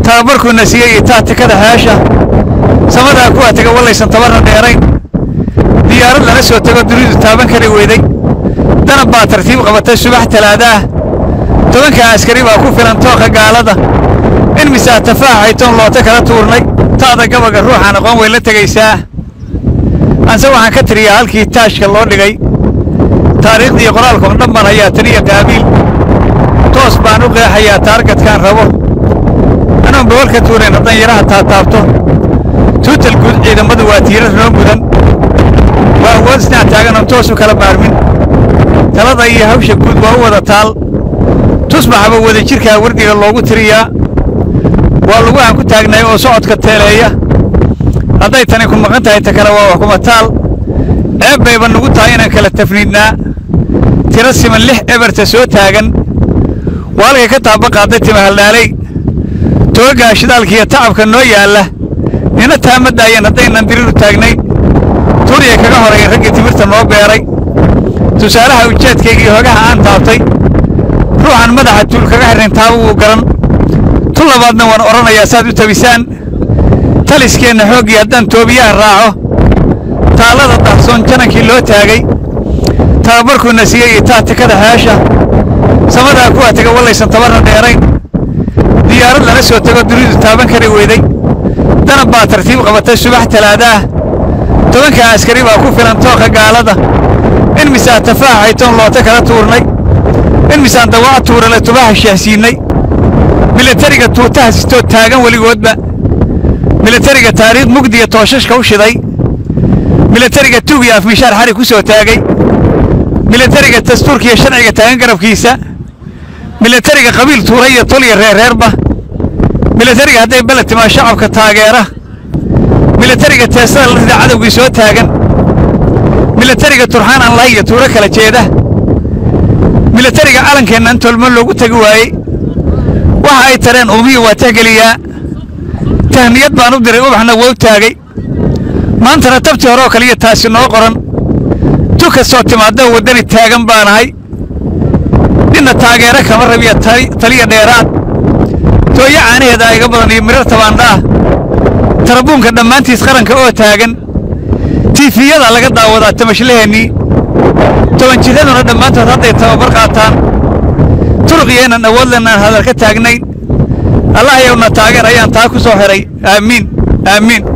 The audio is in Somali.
tababarkuuna siiyey itaa tikada heesha samadaa kuwaa tega wallaysan tabarna dheerayn diyaarad lala soo tego dunidu taaban kari weyday danab baa tartiib qabatay subax talaadaah tobanka askari baa ku filan tooqa gaalada in misaa tafaaxaytoon loota kala tuurnay taada gabaga ruuxaan aqoon way la tegaysaa anse waxaan ka tiriyaa halkii taashka loo dhigay taariikhdii qoraalka oo dhan baan hayaa taniya qaabiil toos baan u qeexayaa taargadkaan rabo anoon bawal ka tuurayn haddaan yaraha taataabto tuutal guud ciidamadu waa tiirar noo mudan waa awood isnaa taagan oon toos u kala maarmin talada iyo hawsha guud waa u wada taal tusbaxaba wada jirkaa wardiga loogu tiriyaa waa lagu aan ku taagnay oo socodka teeleeya hadday tani ku maqan tahay ta kale waa wax kuma taal ceeb bayba nugu tahay inaan kala tafniidnaa tiro siman lix eberta soo taagan waa halkay ka taaba qaaday timahaldhaalay toogaa shidaalkiiyo tacabka noo yaalla nina taama daayan haddaynan diriru taagnayn turiya kaga horeeya raggii timirta noo beeray tusaalaha ujeedkaygii hogaha aan taabtay ruuxan madaxa tuul kaga xirrayn taaba wuu garan tu labaadna waan odhanayaa saad u tabisaan taliskeenna xooggii haddaan toobiyaha raaco taallada dahsoon janankii loo taagay tababarkuuna siiyey itaa tikada heesha samadaa kuwaa tega wallaysan tabarna dheerayn diyaarad lala soo tego dunidu taaban kari weyday danab baa tartiib qabatay subax talaadaah tobanka askari baa ku filan tooqa gaalada in misaa tafaaxaytoon loota kala tuurnay in misaan dawaa tuurale tubaha sheehsiinnay milatariga tuutaha sitoo taagan weligoodba milatariga taariikh mugdiya tooshashka u shiday milatariga tuug iyo afmishaar xari ku soo taagay milatariga dastuurkiiyo sharciga taagan garabkiisa milatariga qabiil tuura iyo tol iyo reerreerba milatariga hadday beled timaa shacabka taageera milatariga teesada la rida cadowgii soo taagan milatariga turxaan aan lahay iyo tuuro kala jeeda milatariga calankeenna in tolmo loogu tegi waayey waxa ay tareen uumiya waa tahgeliyaa tahniyad baan u diray ubaxna wou taagay maantana tabtii hore oo kaliya taasi noo qoran tu kastoo timaadda waddani taagan baanahay ninna taageero kama rabiya taliya dheeraad tooyo caanaheeda iga badan iyo mirar tabaandhaah tarabuunka dhammaantiis qaranka oo taagan tiifiyada laga daawadaa tamashlaheennii tobanjidaduna dhammaantood hadday tababar qaataan turuqiyeennan awood lennaan hadal ka taagnayn allah yowna taageer ayaan taa ku soo xiray aamiin aamiin